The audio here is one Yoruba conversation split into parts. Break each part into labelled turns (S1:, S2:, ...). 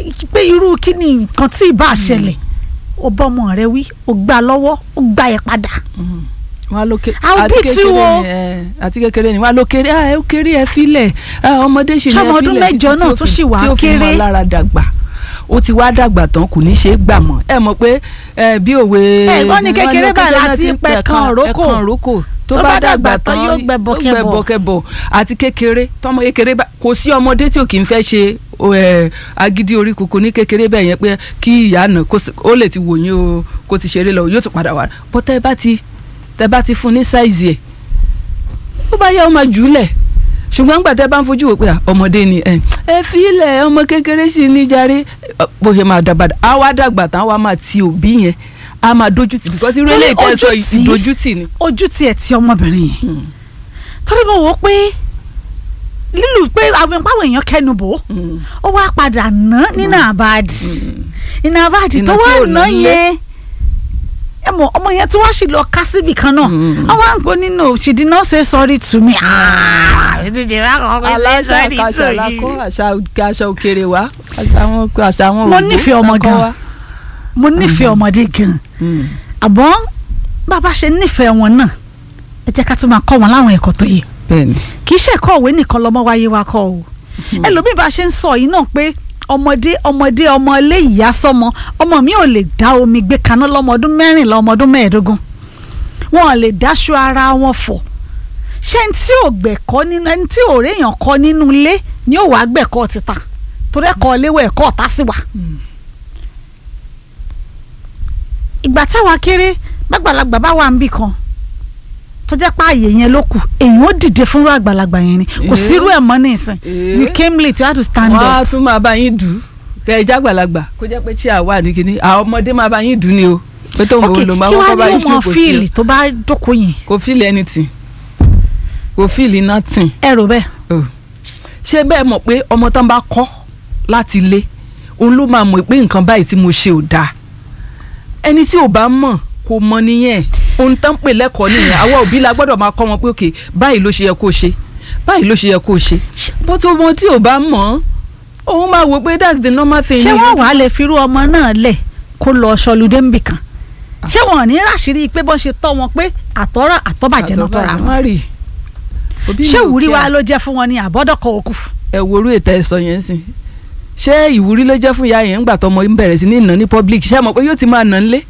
S1: pé irú kí ni nǹkan tí ì bá ṣẹlẹ̀ ó bọ́ ọmọ rẹ wí ó gbà lọ́wọ́ ó gbà ẹ̀ padà
S2: wọn ló ké
S1: I'll
S2: àti
S1: beat you
S2: kékeré
S1: o.
S2: ni ẹ àti kékeré ni wọn ló kéré ẹ ó kéré ẹ filẹ̀ ẹ ọmọdé ṣì ní ẹ
S1: Ṣọmọ
S2: filẹ̀
S1: ọdún
S2: títí
S1: mẹ́jọ
S2: tí
S1: náà
S2: ó
S1: tún
S2: fi-
S1: ṣì wà
S2: tí ó fi
S1: kéré.
S2: mọ́ lára dàgbà ó ti wá dàgbà tán kò ní ṣe é gbà mọ́ ẹ mọ̀ pé ẹ bí òwe
S1: Ẹ, wọ́n ní kékeré
S2: ló
S1: báyìí
S2: náà
S1: láti
S2: ti ń
S1: pẹ̀kan
S2: pẹ̀kan-
S1: rókò.
S2: ẹ̀kan rókò tó
S1: Tó
S2: bá
S1: bá
S2: dàgbà
S1: dàgbà tán
S2: tán
S1: yóò gbẹbọ kẹbọ.
S2: gbẹbọ kẹbọ àti kékeré tọmọ kékeré bá kò sí ọmọdé tí ò kì í fẹ́ ṣe o, ẹ, agídí orí kòkó ní kékeré bẹ́ẹ̀ yẹn pé kí ìyá náà kó sì- ó lè ti wò yín o kó ti ṣeré lọ yóò tún padà wá bọ́ tẹ́ bá ti tẹ́ bá ti fún ní sáìzì ẹ̀ ó bá yá ọmọ jùlẹ̀ ṣùgbọ́n gbà tẹ́ bá ń fojú wò pé à, ọmọdé ni ẹ ẹ fi ilẹ̀ ọmọ kékeré sì ní jàre Ọ, bó ṣe máa dàgbà á wá dàgbà tán á wá máa ti òbí yẹn á máa dójú tì because irú
S1: Torí
S2: eléyìí tẹ́ sọ
S1: ojú tì í.
S2: ìdójú tì ni.
S1: ojú tiẹ̀ ti ọmọbìnrin yẹn torí mo wò ó pé lílù pé àwọn ìpáwọ̀ èèyàn kẹnu bò ó
S2: Mm.
S1: ó wá padà ná nínú àbáàdì nínú àbáàdì tó
S2: Iná tí
S1: wá
S2: ò
S1: ná
S2: ná nílé.
S1: yẹn ẹ mọ ọmọ yẹn tí wọ́n sì lọ ká síbì kan náà
S2: Mm.
S1: àwọn àǹkó nínú she did not say sorry to me.
S2: aláṣà kàṣà lakọ àṣà àṣà òkèrè wa àṣà àwọn àṣà àwọn
S1: mo
S2: òyìnbó
S1: nífẹ̀ẹ́ ọmọ
S2: lakọ
S1: gan
S2: wa.
S1: mo nífẹ̀ẹ́ ọmọdé gan
S2: Mm.
S1: àmọ́ bàbá ṣe nífẹ̀ẹ́ wọn náà ẹ jẹ́ ká tún máa kọ́ wọn láwọn ẹ̀kọ́ tó yẹ
S2: bẹ́ẹ̀ni
S1: kì í ṣe ẹ̀kọ́ òwe nìkan lọ́mọ wáyé wa kọ́ o ẹlòmíì bá ṣe ń sọ yìí náà pé ọmọdé ọmọdé ọmọ ilé ìyá sọmọ ọmọ mi ò lè dá omi gbé kaná lọ́mọ ọdún mẹ́rìnlá ọmọ ọdún mẹ́ẹ̀ẹ́dógún wọn ò lè dáṣọ ara wọn fọ̀ ṣé ní tí ò gbẹ̀kọ́ nínú ẹni tí ò réèyàn kọ́ nínú ilé ni ó wàá gbẹ̀kọ́ títa torí ẹ̀kọ́ léwọ̀ ẹ̀kọ́ ọ̀tá sí wa. ìgbà táwa kéré gbàgbàlagbà bá wà ń bì kan tó jẹ́ pé ààyè yẹn ló kù èèyàn ó dìde fúnrú àgbàlagbà yẹn ni kò
S2: Eh.
S1: sírú ẹ̀ mọ́ ní ìsìn
S2: Eh.
S1: you came late you had to stand
S2: wọn
S1: up.
S2: á tún máa bá yín dù ú kẹ ẹ jágbàlagbà kó jẹ́ pé tí a wà ní kinní àwọn ọmọdé máa bá yín dù ú ni o pé tó ń
S1: ok
S2: bọ̀ ló máa
S1: kí
S2: wọ́n
S1: wàá
S2: kọ́ bá
S1: ní
S2: yín
S1: ó mọ
S2: ṣòkò sí
S1: fíìlì tó bá jókòó yẹn
S2: o kò fíìlì anything kò fíìlì nothing
S1: ẹ rò bẹ́ẹ̀.
S2: o ṣé bẹ́ẹ̀ mọ̀ pé ọmọ tán bá kọ́ láti ilé òun ló máa mọ̀ pé nǹkan báyìí tí mo ṣe ò dáa ẹni tí ò bá mọ̀ kò mọ̀ nìyẹn ohun tán pè lẹ́kọ̀ọ́ nìyẹn àwa òbí la gbọ́dọ̀ máa kọ́ wọn pé òkè báyìí ló ṣe yẹ kó o ṣe báyìí ló ṣe yẹ kó o ṣe bó tó mọ tí ò bá mọ̀ òun máa wò pé that's the normal thing.
S1: ṣé wọ́n wàá lè firú ọmọ náà lẹ̀ kó lọ ṣọlùdé níbì kan ṣé wọn ò ní ráṣìírí pé bọ́n ṣe tọ́ wọn pé àtọ́rọ̀ àtọ́bàjẹ́ náà tọ́ra wọn
S2: má rí òbí mi
S1: ṣé
S2: ò
S1: ìwúrí
S2: kí
S1: wa
S2: a-
S1: ló jẹ́ fún wọn ní àbọ́dọ̀kọ̀ òkú
S2: ẹ worú ètò ẹ̀sọ́ yẹn sìn ṣé ìwúrí ló jẹ́ fún ìyá yẹn ńgbà tọmọ ń bẹ̀rẹ̀ sí ní ìná ní public ṣé ẹ mọ̀ pé yóò ti máa nà ń lé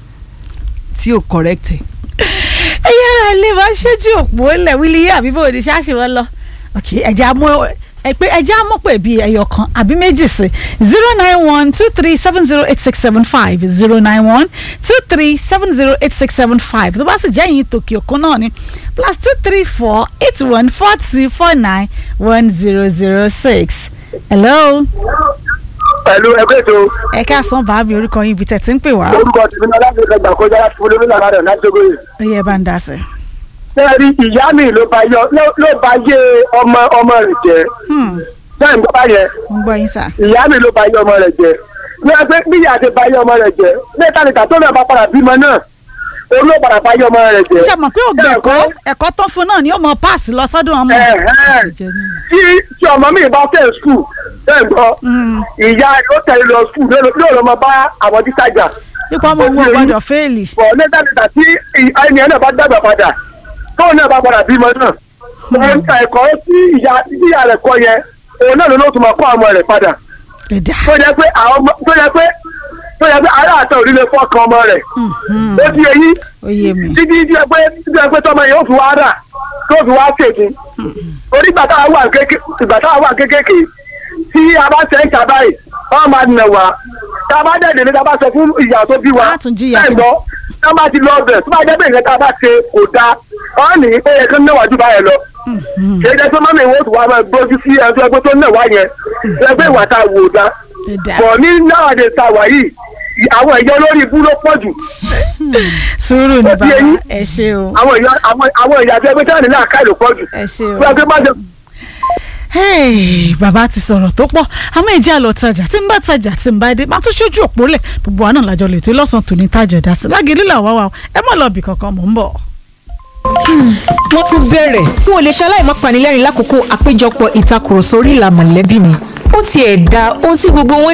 S2: tí ò correct ẹ̀.
S1: ẹ yára ilé máa ṣẹ́jú òpó lẹ̀ wílí yé àbí bòde ṣáàṣì wọn lọ ok ẹja mú ẹ pé ẹja mú pé bíi ẹyọ kan àbí méjì sí zero nine one two three seven zero eight six seven five zero nine one two three seven zero eight six seven five tó bá sì jẹ́ ìyìn tòkì òkun náà ni plus two three four eight one four two four nine one zero zero six hello
S3: pẹ̀lú ẹgbẹ́ ètò
S1: ẹ káàsán bàámi orúkọ yín ibi tẹ̀ tí ń pè wá
S3: orúkọ tìmí náà láti ẹgbẹ́ gbàkọjá láti fún olómìnira rẹ̀ láti ṣogo yìí.
S1: ó yẹ bá ń dá sí.
S3: sẹ́ẹ̀rí ìyá mi ló bá yọ ló ló bá yé ọmọ ọmọ rẹ̀ jẹ́ sẹ́ẹ̀ ń gbọ́ báyẹn
S1: ń gbọ́ yín sà.
S3: ìyá mi ló bá yé ọmọ rẹ̀ jẹ́ ní ẹgbẹ́ bí ìyá ti bá yé ọmọ rẹ̀ jẹ́ lẹ́ẹ̀ta nìta tó náà bá padà bímọ náà òun ló padà bá yé ọmọ rẹ̀ jẹ́.
S1: ṣe mọ̀ pé ògbẹ́ ẹ̀kọ́ ẹ̀kọ́ tán fún náà ni ó mọ páàsì lọ sọ́dún ọmọ.
S3: Ẹ̀hẹ́n. tí tí ọmọ mi bá fẹ́ skul bẹ́ẹ̀ gbọ́ ìyá rẹ̀ ó tẹ̀lé lọ skul yóò lọ mọ bá àwọn tíṣàjà
S1: nípa ọmọ òun ò gbọ́dọ̀ fẹ́ẹ̀lì.
S3: bọ̀ lẹ́tà níta tí ẹni ẹ̀ náà bá dàgbà padà tóun náà bá padà bímọ náà òun ta ẹ̀kọ́ tí ìyá tí ìyá rẹ̀ kọ́ yẹn òun náà ló ló tún máa kọ́ ọmọ rẹ̀ padà
S1: ẹ̀dá.
S3: tó yẹ pé àwọn ọmọ tó yẹ pé tó yẹ pé ará àtọ̀ òrí lè fọ́ọ̀kan ọmọ rẹ̀ ó di eyín
S1: ó yé mi.
S3: títí tí ẹ pé tí ẹ pé tọmọ yẹn ó fi wá rà tó fi wá ṣèkí orí ìgbà táwa wà kéke ìgbà táwa wà kékèké tí a bá ṣe ń ta báyìí wọ́n máa nà wá tá a bá dẹ̀ délé tá a bá sọ fún ìyá tó bí wa
S1: Á tún jìyà
S3: bẹ́ẹ̀ gbọ́ tá a bá ti lọ ọbẹ̀ tó bá jẹ́ pé nǹkan tá a bá ṣe kò dáa wọ́n ní pé ẹ̀kan náà wájú báyẹn lọ kì í jẹ́ pé mọ́mí ìwọ́n tó wá máa gbójú sí ẹgbẹ́ ẹgbẹ́ tó náà wá yẹn ẹgbẹ́ ìwà tá a wò dá
S1: ẹ̀dá.
S3: bọ̀ ní náwàdé tá a wà yìí àwọn ẹ̀yọ́ lórí ibú ló pọ̀ jù
S1: sùúrù ni
S3: Ó di
S1: bàbá
S3: eyín.
S1: ẹ ṣe o
S3: àwọn ìyá àwọn àwọn ìyá tó ẹgbẹ́ tí wọ́n ní láàká ìlú pọ̀ jù
S1: ẹ ṣe o.
S3: bí wọ́n fi má ṣe
S1: Hey, bàbá ti sọ̀rọ̀ tó pọ̀ àmọ́ ìjẹ́ àlọ́ tajà tí ń bá tajà tí ń bá dé máa tún ṣojú òpó lẹ̀ gbogbo wa náà lájọ lè tó lọ́sàn-án tòní tájọ̀ dá sí lágé lílà wá wa o ẹ mọ̀ lọ́ọ̀bì kankan mò ń bọ̀.
S4: wọ́n tún bẹ̀rẹ̀ n ò lè ṣaláì má panilẹ́rìn lákòókò àpéjọpọ̀ ìtakùrọ̀sọ orí ìlà mọ̀lẹ́bí mi ó tiẹ̀ da ohun tí gbogbo wọn